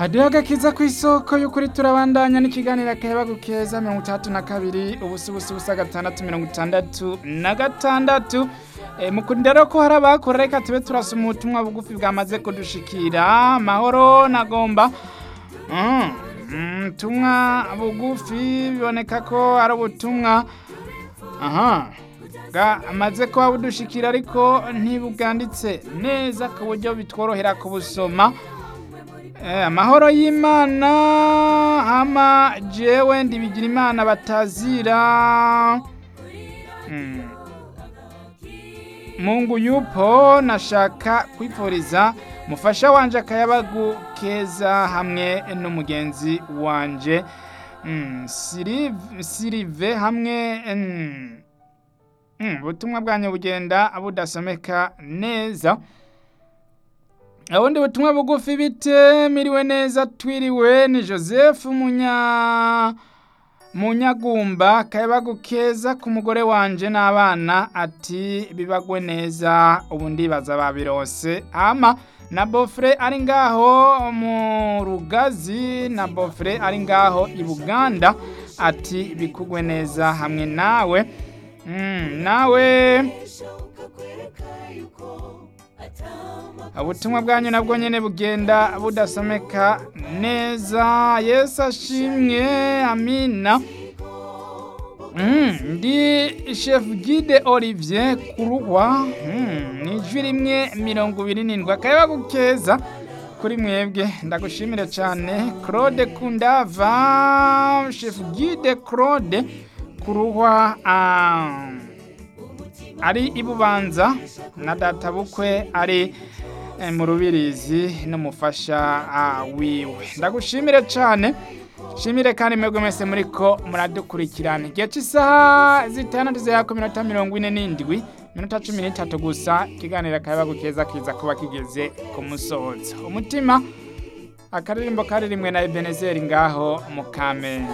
hadiho agakiza ku isoko y'ukuri turabandanya n'ikiganiro akayabagu keza mirongo itandatu na kabiri ubusa ubusa ubusa gatandatu mirongo itandatu na gatandatu e, mukunda rero ko hari abakora reka tube turasoma ubutumwa bugufi bwamaze kudushikira mahoro nagomba mm, mm, ubutumwa bugufi biboneka ko ari ubutumwa aha bwamaze kuba budushikira ariko ntibuganditse neza ku buryo bitworohera kubusoma amahoro y'imana ama jewe ndibigira imana batazira mungu yupo nashaka kwifuriza mufasha wanje akayabagu keza hamwe n'umugenzi wanje sirive hamwe ubutumwa bwanyu bugenda budasomeka neza ubundi butumwa bugufi bite miriwe neza twiriwe ni joseph munya munyagumba kayabagu keza ku mugore wanje n'abana ati bibagwe neza ubu ndibaza babirose ama na bofre ari ngaho mu rugazi na bofre ari ngaho i buganda ati bikugwe neza hamwe nawe nawe ubutumwa bwanyu nabwo nyine bugenda budasomeka neza yesu ashimwe amina ndi shefu gide olivier kuruhwa ni ijwi rimwe mirongo ibiri n'indwi akayabagu keza kuri mwebwe ndagushimire cyane claude kundava shefu gide claude kuruhwa ari ibubanza na data bukwe ari mu rubirizi n'umufasha wiwe ndagushimire cyane shimire kandi mwebwe mwese muri ko muradukurikirana igihe cy'isaha zitandatu za ku minota mirongo ine n'indwi minota cumi n'itatu gusa ikiganiro akayabagu keza kiza kuba kigeze ku musozo umutima akaririmbo kari rimwe na ebenezeri ngaho mu kamenge